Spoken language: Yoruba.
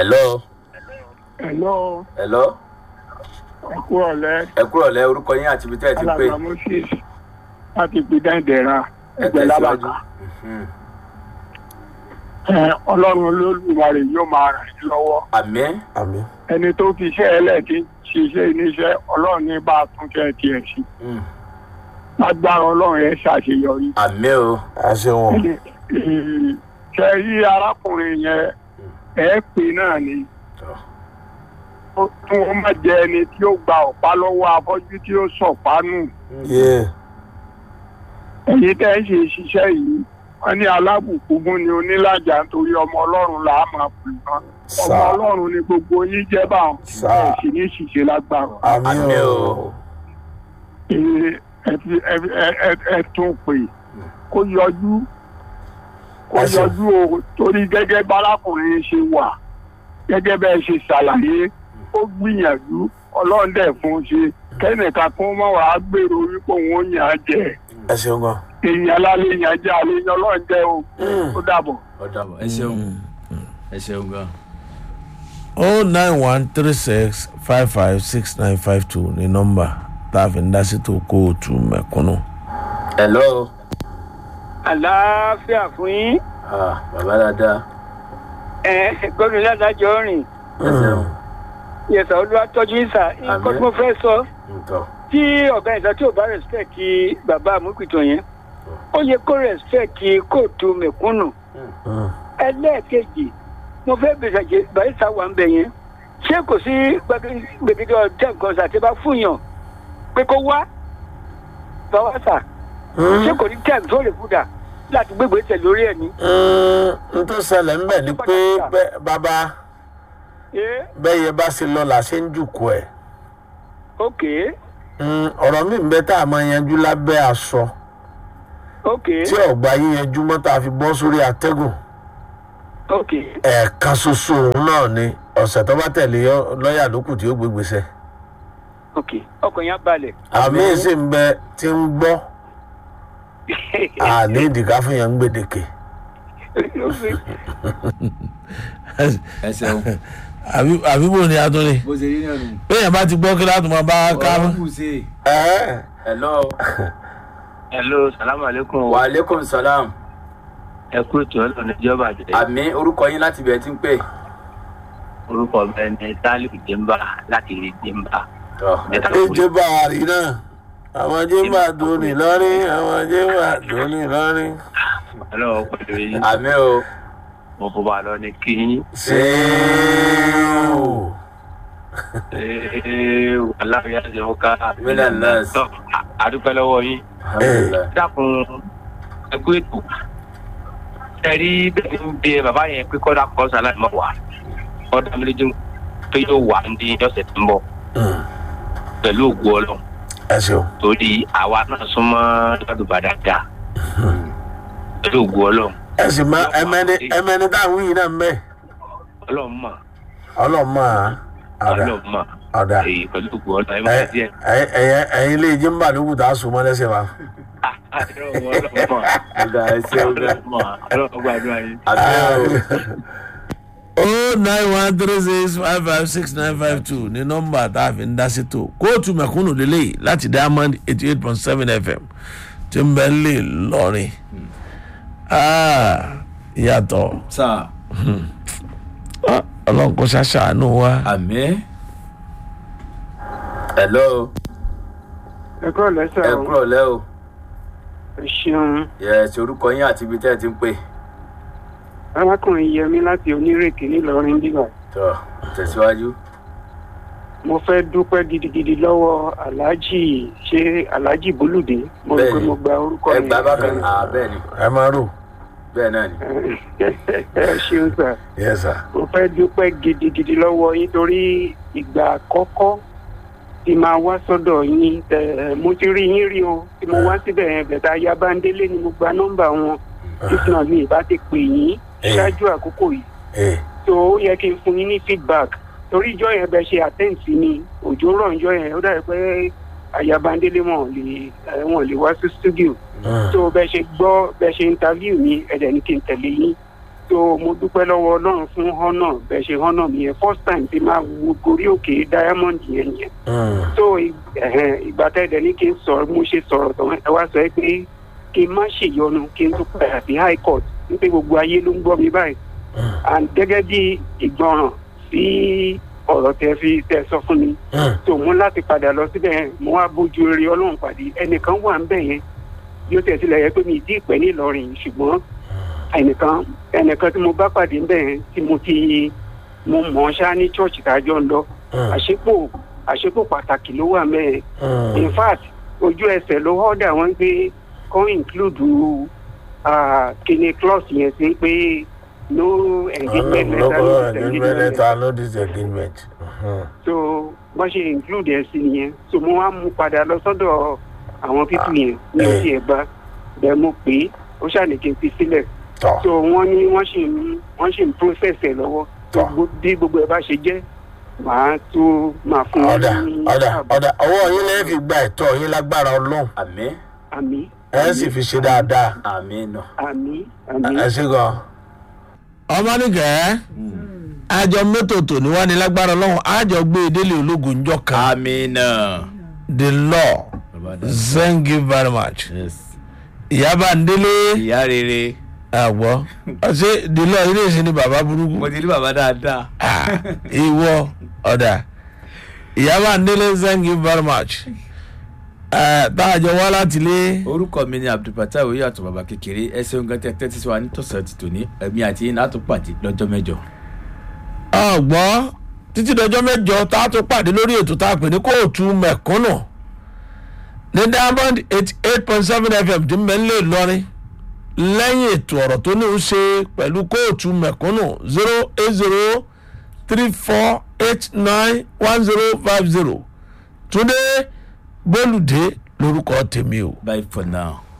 hello Hello, hello ẹ kú ọ̀lẹ́. ẹ kúrò lẹ orúkọ yín àti ibi tẹ́ ẹ ti ń pè Alàgbà Moses láti gbìdán ìdẹ̀ra ẹ ẹgbẹ́ tẹ̀síwájú. lábàkà. Mhm. Ẹ, Ọlọ́run olódùmarè yóò máa ràn yín lọ́wọ́. àmín àmín Ẹni tó fi iṣẹ́ ẹlẹ́ẹ̀kí ṣiṣẹ́ iníṣẹ́ Ọlọ́run ní bá a tún kẹ́ tiẹ̀ sí. Mm. Lágbára Ọlọ́run ẹ ṣàṣeyọrí. àmín o àṣẹ wọn Ẹni, ẹ, Ṣé rí arákùnrin yẹn ẹ pè náà ni Tọ́. ó tún ó má jẹ ẹni tí ó gba ọ̀pá lọ́wọ́ afọ́jú tí ó sọ̀pá nù. yé ẹ̀yin tẹ́ ń ṣe ṣiṣẹ́ yìí wọ́n ní alábùkún fún ni onílàjà nítorí ọmọ ọlọ́run là á máa pè wọ́n ọmọ Sà. ọlọ́run ni gbogbo yín jẹ́ báwọn Sà. ẹ̀ sì ní ṣìṣe lágbára àmín Àmín o o. Ee, ẹ fi- ẹ- ẹ- ẹ- ẹ tún pè kó yọjú kó Ẹ ṣeun. yọjú o torí gẹ́gẹ́ bárakùnrin ṣe wà gẹ́gẹ́ bẹ́ẹ̀ ṣe ṣàlàyé ó gbìyànjú ọlọ́run dẹ̀ fún un ṣe kẹ́nìkan kó má wàá gbèrò wípé òun ó yàn án jẹ ẹ ṣeun gan èèyàn alálẹ̀ yàn jẹ́ àlejò ọlọ́run jẹ́ o ó dàbọ̀. ó dàbọ̀ ẹ ṣeun ẹ ṣeun gan. o nine one three six five five six nine five two ní nọ́mbà tá a fi ń dá sí tó kóòtù mẹ̀kúnnù. hello àlàáfíà fún yín ah bàbá dáadáa ẹ gbọdọ ládàjọ rìn ẹ ṣeun yẹsà olúwa tọjú ìsà nǹkan tí mo fẹ́ sọ ntọ́ tí ọ̀gá ìsà tí ò bá respect bàbá àmúkìtàn yẹn ó yẹ kó respect kóòtù mẹ̀kúnnù ẹlẹ́ẹ̀kejì mo fẹ́ bẹ̀rẹ̀ ṣe barista wà ń bẹ̀ yẹn ṣé kò sí gbẹgẹdẹ ọtẹ nǹkan ṣàtẹ bá fún yàn pé kó wá bàbá sà ṣé kò ní tẹ̀ tó lè fúdà láti gbégbé tẹ̀ lórí ẹ̀ ní. n tó ṣẹlẹ̀ ńbẹ̀ ni pé bẹ́- bàbá ẹ bẹ́ẹ̀ yẹ bá ṣe lọ là ṣe ń jùkú ẹ̀ ok Mm, ọ̀rọ̀ mi ń bẹ tá a máa yanjú lábẹ́ aṣọ ok tí ọ̀gbà yíyanjú mọ́ tá a fi bọ́ sórí atẹ́gùn ok ẹ̀ẹ̀kan ṣoṣo òun náà ni ọ̀sẹ̀ tó bá tẹ̀lé yọ- lọ́ọ̀yà lókù tí ó gbé gbèsè ok ọkàn yẹn balẹ̀. àmì ìsì ń bẹ tí ń gbọ́ àní ìdìgá fún yẹn ń gbèdéke. ẹ ṣeun àbí bò ní atúnni bó ṣe rí náà nù. bẹ́ẹ̀ bá ti gbọ́ kí láti máa bá a ká ọ̀rọ̀ kù sí i. ẹ̀ hello hello salamu aleykum wa aleykum salam ẹ kú ètò ọlọ́run ìjọba àjẹ àmì orúkọ yín láti bẹ̀ẹ́ tí ń pè. orúkọ mi ni tálíù jimba láti rí jimba tọ́ ìjọba àrí náà àwọn jẹ́mbà dùnì lọ́rí àwọn jẹ́mbà dùnì lọ́rí. ọlọ́run pẹ̀lú yín àmì o mo fọ bá lọ ní kí yín ṣéèwò. Ee, aláàbíyá ṣe mú ká Mílíọ̀nù nọ́ọ̀sì. Tọ́, a- àdúpẹ́ lọ́wọ́ yín alhamdulilayi dákun ẹ kú ètò ẹ rí bẹ́ẹ̀ ń bẹ bàbá yẹn pé kọ́dà kọ́ sálà mọ́ wà kọ́dà méjì pé yóò wà ní ọ̀sẹ̀ tó ń bọ̀ pẹ̀lú ògùn ọlọ́run ẹ ṣeun. torí àwa náà súnmọ́ ládùúgbà dáadáa pẹ̀lú ògùn ọlọ́run ẹ sì máa ẹmẹni ẹmẹni táwọn yìí náà ń bẹ ọlọ́run mọ̀ ọlọ́mọ àdá ọlọ́run mọ̀ ọ̀dà èyí pẹ̀lú ògùn ọlọ́run ẹ máa díẹ̀ ẹyin ilé jẹ́mbà lókù tá a sùn mọ́ lẹ́sẹ̀ wa. ọlọ́run mọ̀ ọ̀gá ẹ ṣeun gan. ọlọ́run mọ̀ ọlọ́run gbàdúrà yín. àmì o o nine one three six five five six nine five two ní nọ́mbà tá a fi ń dá sí tó kóòtù mẹ̀kúnnù lélẹ́yìí láti diamond eighty eight point seven fm tí ń bẹ lè lọrin yàtọ̀ sáà ọlọ́run kò ṣàṣàánú wa. àmì hello ẹ kúrò lẹ́sẹ̀ ẹ o kúrò lẹ́ o ẹ ṣeun yẹ ṣe orúkọ yín àti ibi tẹ́ ẹ ti ń pè. arákùnrin yẹmi láti onírèké ńìlọrin bíbá tọ́ tẹ̀síwájú. mo fẹ́ dúpẹ́ gidigidi lọ́wọ́ aláàjì ṣé aláàjì bólúdé mo rò pé Bẹ́ẹ̀ni. mo gba orúkọ ẹ yẹn. gbà bákan náà bẹ́ẹ̀ ni ẹ máa rò bẹ́ẹ̀ náà ni. ẹ ṣeun sà yẹ sà. mo fẹ́ dúpẹ́ gidigidi lọ́wọ́ yín torí ìgbà àkọ́kọ́ tí máa wá sọ́dọ̀ yín tẹ̀ mo ti rí yín rí o tí mo wá síbẹ̀ yẹn bẹ̀tẹ̀ ayábándélé ni mo gba nọ́mbà wọn títí náà mi ìbá ti pè yín Eh. ṣáájú àkókò yìí ẹ tó ó yẹ kí n fún yín ní feedback torí ìjọ yẹn bẹ ṣe attend sí ni òjò rọ̀ ìjọ yẹn ó dàbí pé ayábándélé wọn ò lè ẹ, wọn ò lè wá sí studio tó bẹ ṣe gbọ́ bẹ ṣe interview mi ẹ̀dẹ̀ ní kí n tẹ̀lé yín so mo dúpẹ́ lọ́wọ́ ọlọ́run fún họ́nà bẹ́ẹ̀ ṣe họ́nà mi yẹn first time tí máa wo gorí òkè diamond yẹn yẹn so ì- ẹ̀hẹ̀n, ìgbà tẹ́lẹ̀ ní kí n sọ̀rọ̀ mo ṣe sọ̀rọ̀ tán ẹ wá sọ ẹ pé kí n má ṣèyọnu kí n tún padà sí high court wípé gbogbo ayé ló ń gbọ́ mi báyìí and gẹ́gẹ́ bí ìgbọràn sí ọ̀rọ̀ tẹ fi tẹ sọ fún mi so mo láti padà lọ síbẹ̀ yẹn mo wá bójú rere ọlọ́run pàdé ẹnìkan wà ń bẹ̀ yẹn bí ó tẹ̀ sílẹ̀ yẹ pé mi ì dí ìpẹ́ ní ìlọrin ṣùgbọ́n ẹnìkan ẹnìkan tí mo bá pàdé ń bẹ̀ yẹn tí mo ti mo mọ̀ ọ́ ṣá ní church tàjọ́ ń lọ àṣepò àṣepò pàtàkì ló wà mẹ́ẹ̀ in fact ojú ẹsẹ̀ ló họ́dà wọ́n pé kọ́ include ah, kíni clause yẹn sí pé no engagement letter no disengagement letter no disagreement. so wọ́n ṣe include ẹ̀ sí nìyẹn so mo wá mú padà lọ sọ́dọ̀ àwọn pípù yẹn ní eh. ti ẹ̀ bá bẹ́ẹ̀ mo pè é ó ṣàní kí n fi sílẹ̀ tọ́ so wọ́n ní wọ́n ṣì ń wọ́n ṣì ń process ẹ̀ lọ́wọ́ so Tọ́. gbó- bí gbogbo ẹ̀ bá ṣe jẹ́ màá tó máa fún wọn ọ̀dà ní ọ̀dà ààbò. ọ̀dà ọwọ́ yín lẹ́yìn fi gba ẹ̀tọ́ yín lágbára ọlọ́run àmì àmì ẹ̀ sì fi ṣe dáadáa àmì nù. àmì àmì ẹ ṣe gan. ọmọ nìkẹ́ àjọ mẹ́tòtò ni wọ́n ní lágbára ọlọ́run àjọ gbé délé ológun njọ́ kan àmì nà. the law thank you very much ìyábà ndélé ìyá rere àwọ̀ ṣé the law ilé ìsìn ni bàbá burúkú mo ti rí bàbá dáadáa. Ah, ìwọ ọ̀dà ìyábà ndélé thank you very much Eh, tá a jọ wá láti lé orúkọ mi ni abdulfatah oyè àtọ bàbá kékeré ẹ ṣeun gan tẹtẹ tí wàá nítòsàn ti tòní ẹmí àti iná tó pàdé lọ́jọ́ mẹ́jọ. ọgbọ́n títí dọjọ́ mẹ́jọ tá a tún pàdé lórí ètò tá a pè ní kóòtù mẹ̀kúnnù ní diamond eighty eight point seven fm tí mẹ́lẹ̀ lọ́rin lẹ́yìn ètò ọ̀rọ̀ tó ní í ṣe pẹ̀lú kóòtù mẹ̀kúnnù zero eight zero three four eight nine one zero five zero túndé bólúdé lórúkọ tèmi o. bye for now.